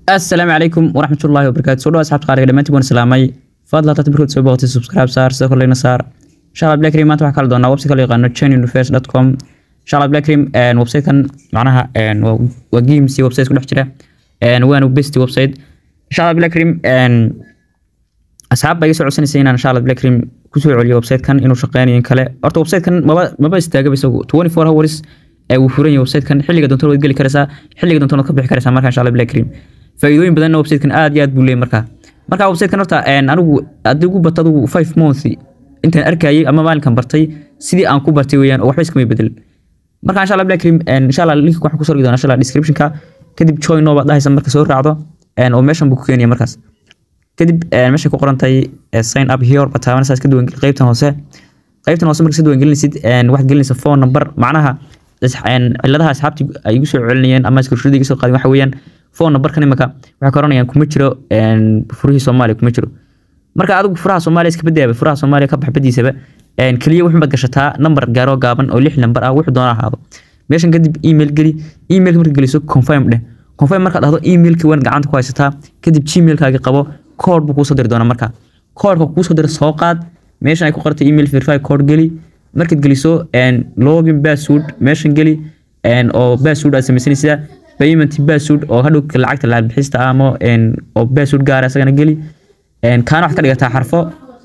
asalaamu calaykum waraxmatullaahi wabarakaatu soo dhawa asxaabta qaaliga dhammaantiin waan salaamay fadlan hadaad markood soo booqatay subscribe saar sidoo kale na saar inshallah black cream maanta waxaa kala doonaa website kala yaqaano chainuniverse.com inshallah black cream website-kan macnaha waa waa games iyo website ku dhex jira waana best website inshallah black cream asxaab baa iga soo codsanaysa inaan inshallah black cream kusoo celiyo website-kan inuu shaqeynayo in kale horta website-kan maba maba istaagaba isagu 24 hours ee uu furan yahay website-kan xilliga doonto waad geli karaysaa xilliga doonto waad ka bixi karaysaa marka inshallah black cream faa'iidooyin badanna website-kan aad iyo aad buu leeyahay marka marka website-kan horta anigu haddii ugu bato adigu 5 months intaan arkayay ama maalinkan bartay sidii aan ku bartay weeyaan oo waxba iskama bedel marka inshallah black cream inshallah link waxaan kusoo dhigi doonaa inshallah description-ka kadib join noo baad dhahaysa marka soo raacdo oo meeshan buu ku keenaya markaas kadib meesha ku qoran tahay sign up here baad taabanaysaa iska duwan qaybtan hoose qaybtan hoose marka iska duwan gelinaysid waxaad gelinaysaa phone number macnaha ciladaha asxaabtii ay igu soo celinayeen ama iskarshuurada iga soo qaadeen waxa weeyaan phone numberkan imika waxay ka oranayaan kuma jiro furihii soomaaliya kuma jiro marka adigu furaha soomaaliya iska badaaba furaha soomaaliya ka baxbadiisaba keliya wuxun baad gashataa number gaaro gaaban oo lix number ah wuxuu doona ahaado meeshan kadib email geli emailka marka geliso confirm dheh confirm markaad dhahdo emailki waan gacanta ku haysataa kadib gmailkaagi qabo code buu kuusoo diri doonaa marka codeka kuusoo dira soo qaad meeshan ay ku qortay email verify code geli markaad geliso login password meeshan geli oo password aad samaysanaysaa payment password oo hadhow lacagta lacag bixista ama oo password gaara isagana geli kaana waxaad ka dhigataa xarfo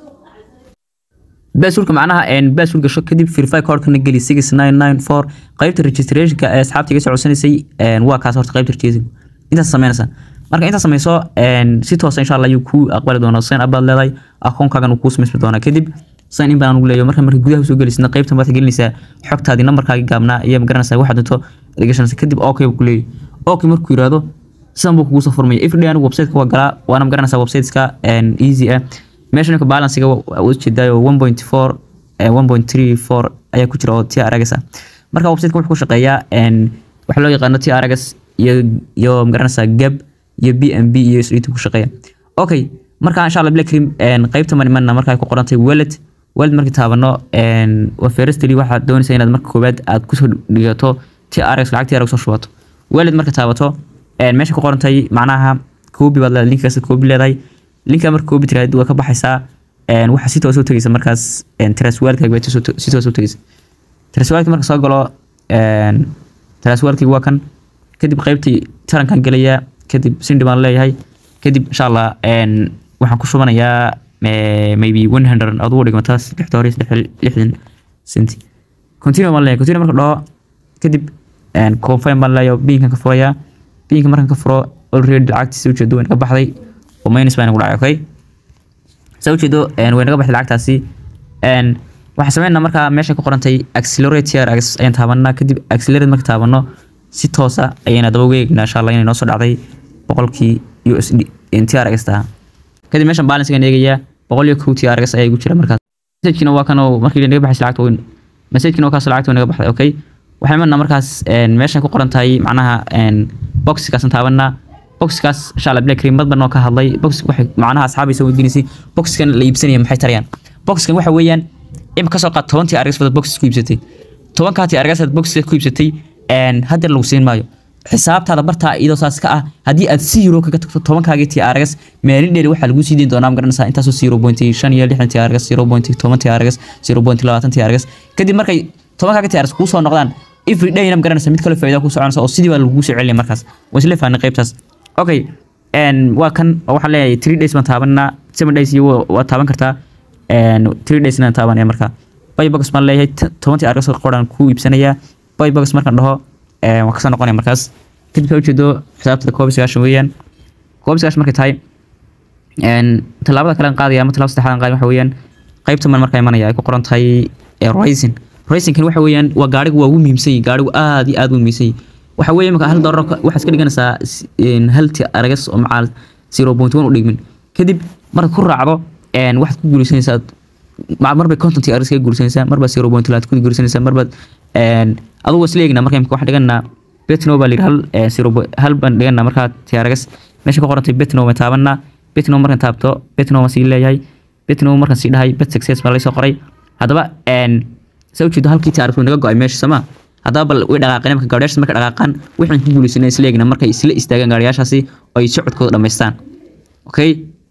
passwordka macnaha password gasho kadib verify codekana geli six nine nine four qaybta registrationka ee asxaabta iga soo codsanaysay waa kaas horta qaybta registration intaas samaynaysaa marka intaad samayso si toosa insha allah ayuu kuu aqbali doonaa sign up baad leedahay akoonkaagan uu kuu samaysmi doonaa kadib sign in baan ugu leeyahay marka marka gudaha soo gelisidna qaybtan baad gelinaysaa xogtaadii nambarkaagii gaabnaa iyo magaranaysaa waxaad doonto gashanaysa kadib okay buu ku leeyahay okay markuu yiraahdo sidan buu kugu soo furmaya everyday anigu website-ka waa galaa waana magaranaysaa websiteska easy ah meeshan ninka balancega waa ujeedaayo one point four one point three four ayaa ku jira oo tia aragas ah marka websiteka wuxuu ku shaqeeyaa waxaa loo yaqaano tia aragas iyo iyo magaranaysaa gab iyo b m b iyo sdt ku shaqeeya okay marka insha allah black cream qaybta manimanna marka ay ku qorantay wallet wallet markii taabano waa firstly waxaad doonaysaa inaad marka koowaad aad kusoo dhigato trx lacagta yar soo shubato wallet marka taabato meesha ku qorantay macnaha koobi baad leedahay linkaas koobi leedahay linka marka koobi tiraahdo waa ka baxaysaa waxa si toos u tagaysa markaas traswalkaaga si toos u tagaysa traswalka marka soo galo traswalkii waa kan kadib qaybtii tarankan gelayaa kadib sindi baan leeyahay kadib insha allah waxaan ku shubanayaa maybe one hundred adugu dhigmataas lixda hore lixdan centi continue baan leeyahay continue marka dhaho kadib confirm baan leeyahay binkan ka furayaa binka markan ka furo already lacagtiisa ujeedo way naga baxday oo minus baa nagu dhacay okay saa ujeedo way naga baxday lacagtaasi waxaan sameynaa markaa meesha ku qorantay accelerate trx ayaan taabanaa kadib accelerate marka taabano si toosa ayayna daba weegnaa insha allah inay noo soo dhacday boqolkii usd trx taha kadib meeshan balancegan eegayaa boqol iyo kow trx ayaa igu jira markaas messagekina waa kan oo markii naga baxaysa lacagta weyn messagekina waa kaas lacagta way naga baxday okay waxay marnaa markaas meeshan ku qoran tahay macnaha boxkaasan taabanaa boxkaas insha allah black cream badban oo ka hadlay box waxay macnaha asxaabaysa weydiinaysay boxkan la iibsanaya maxay tarayaan boxkan waxa weeyaan ima kasoo qaad tobantii argas baad box ku iibsatay tobankaati argasaad box ku iibsatay hadda lagu siin maayo xisaabtaada bartaa iyadoo saas ka ah haddii aad zero kaga tagto tobankaagii tii argas maalin dheer waxaa lagu sii deyn doonaa magaranaysaa intaasoo zero point shan iyo lixdan tii argas zero point toban tii argas zero point labaatan tii argas kadib markay tobankaagii tii argas kuu soo noqdaan every dayna magaranaysa mid kale faa'iida ku soconaysa oo sidii baa lagu soo celinaya markaas waa isla fahanay qaybtaas okay waa kan waxaan leeyahay three days baan taabanaa seven days iyo waa taaban kartaa three days na taabanaya marka bybox baan leeyahay tobantii argas qoran kuu iibsanayaa bybox markaan dhaho waan kasoo noqonaya markaas kadib ka ujeedo xisaabtada koob sagaashan weeyaan koob sagaashan markay tahay tallaabada kale aan qaadaya ama tallaabada saddexaad aan qaadaya waxa weeyaan qaybta man markaa imanaya ay ku qoran tahay rising risingkan waxa weeyaan waa gaarigu waa ugu muhiimsan yahay gaarigu aad iyo aad u muhiimsan yahay waxa weeye marka hal doolar waxaad iska dhiganaysaa halti aragas oo macaal zero point one u dhigmin kadib markaad ku raacdo waxaad ku guulaysanaysaa marbay contentii aragas kaga guulaysanaysaa marbaad zero point laad ku guulaysanaysaa marbaad adugu isla eegnaa marka waxaan dhiganaa betno baa layidhi hal zero hal baan dhiganaa markaa tiaragas meesha ku qorantay betno baan taabanaa betno markaan taabto betno baan sii leeyahay betno markaan sii dhahay bet success baa laysoo qoray haddaba saa ujeedo halkii tiaragas way naga go-ay meesha sama haddaba bal way dhaqaaqeen marka gaadhiyaashaas marka dhaqaaqaan waxaan ku guulaysanay isla eegna markay isla istaagaan gaadhiyaashaasi oo ay socodkooda dhammaystaan okay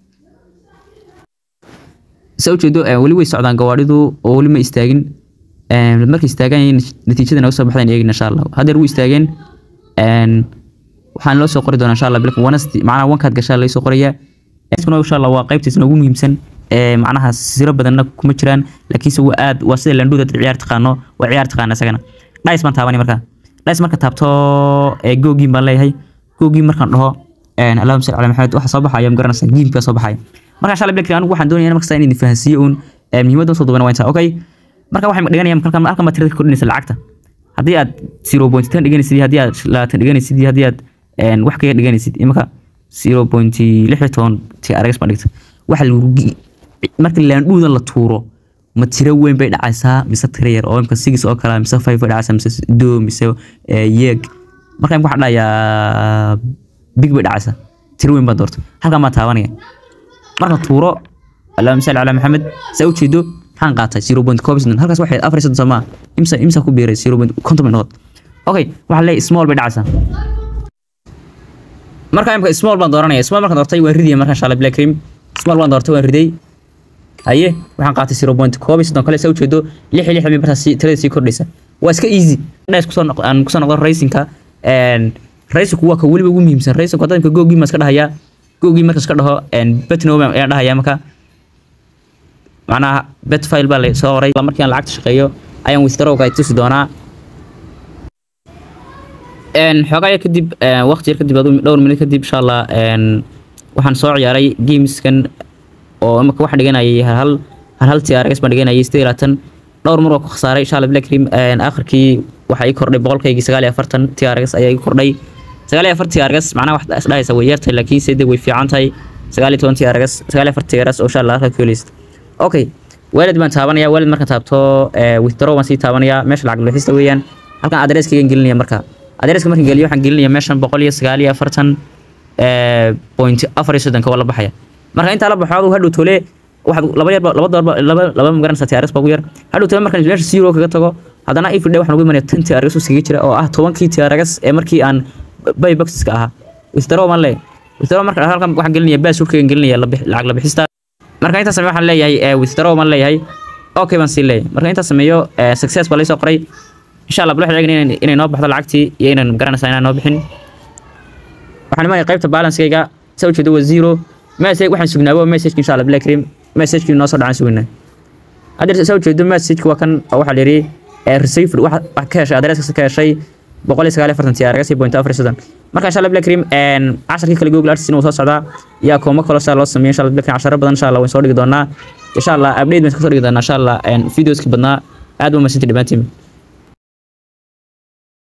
saa ujeedo weli way socdaan gawaadhidu oo weli ma istaagin markay istaagaan natiijada naga soo baxdaan eegin insha allah haddeer wuu istaageen waxaan loo soo qori doonaa insha allah bilka wanasti macnaha wankaad gashaa laga soo qorayaa insha allah waa qaybtiisna ugu muhiimsan macnaha siro badanna kuma jiraan laakiinse waa aad waa sida landhuda dad ciyaar taqaano waa ciyaar taqaana isagana dhais baan taabanay markaa dhais marka taabto googiin baan leeyahay googiin markaan dhaho allahuma salli ala maxamed waxa soo baxaya ma garanaysaa giimka soo baxaya marka insha allah bilka anigu waxaan doonaya markasta inaan fahansiiyo uun muhiimadda soo duubana waa intaa okay marka waxay dhiganayaan halkan halkan baad tirada kordhinaysa lacagta haddii aad zero point ten dhiganaysid iyo haddii aad labaatan dhiganaysid iyo haddii aad wax kaga dhiganaysid imaka zero point lix iyo toban ti aragas baan dhigta waxa lagu marka laandhuuda la tuuro ma tiro weyn bay dhacaysaa mise tiro yar oo imka six oo kale mise five bay dhacaysaa mise do mise yeeg marka imka waxaan dhahayaa big bay dhacaysaa tiro weyn baan doorta halkan baan taabanaya marka tuuro allahuma salli calaa maxamed saa u jeedo maxaan qaatay zero point koob soddon halkaas waxay afar iyo soddon soomaa imsa imsa ku biiray zero point konton bay noqod okay waxaa leeyahay small bay dhacaysaa marka imka small baan dooranaya small markaan doortay waan ridaya marka insha allah black cream small baan doortay waan riday haye waxaan qaatay zero point koob iyo soddon kale saa ujeedo lix iyo lix bay markaas tirada sii kordhaysa waa iska easy dhais kusoo aan kusoo noqdo racingka racingku waa ka weliba ugu muhiimsan racingku hadda imka googii ma iska dhahayaa googii marka iska dhaho betno ayaan dhahayaa marka macnaha bet file baa la soo qoray markii aan lacagta shaqeeyo ayaan withdrawga tusi doonaa xoogaa kadib waqti yar kadib dhowr minut kadib insha allah waxaan soo ciyaaray gameskan oo imaka waxaan dhiganayay hal hal hal TRX baan dhiganayay sidee laatan dhowr mar waa ku khasaaray insha allah black cream aakhirkii waxaa ii kordhay boqolkaygii sagaal iyo afartan TRX ayaa ii kordhay sagaal iyo afar TRX macnaha wax isdhahaysa way yartahay laakiin sede way fiican tahay sagaal iyo toban TRX sagaal iyo afar TRX oo insha allah halkaa ku helaysid okay waalid baan taabanaya waalid markaan taabto withdraw baan sii taabanaya meesha lacag bixista weeyaan halkan adresskaygan gelinaya marka adreska markaan geliyo waxaan gelinaya meeshan boqol iyo sagaal iyo afartan point afar iyo soddonka waa la baxaya marka intaa la baxo aduu hadhow tole waxaad laba yar laba doorba laba laba magaranaysa TRX baa ugu yar hadhow tole markaan meesha zero kaga tago haddana everyday waxaan ugu imanaya tan TRX usiga jira oo ah tobankii TRX ee markii aan bayboxiska ahaa withdraw maan leeyahay withdraw marka halkan waxaan gelinaya basurkaygan gelinaya lacag la bixista marka intaas sameeyo waxaan leeyahay withdraw baan leeyahay okay baan sii leeyahay marka intaas sameeyo success baa laysoo qoray insha allah bal waxaan eegna inay noo baxdo lacagtii iyo inaan garanaysaa inaan noo bixin waxaan imanaya qaybta balancekayga saa ujeedo waa zero message waxaan sugnaabo message insha allah black cream messagekii noo soo dhacaan sugnaa hadda saa ujeedo messageki waa kan waxaa la yidhi received wax ka heshay adreska ka heshay boqol iyo sagaal iyo afartan TRX iyo point afar iyo soddon marka insha allah black cream casharkii kale google artist inuu soo socdaa yaa kooma kaloo saa loo sameeyo insha allah black cream casharo badan insha allah waan soo dhigi doonaa insha allah update baan kasoo dhigi doonaa insha allah videoski badnaa aad u mahadsantii dhammaantiin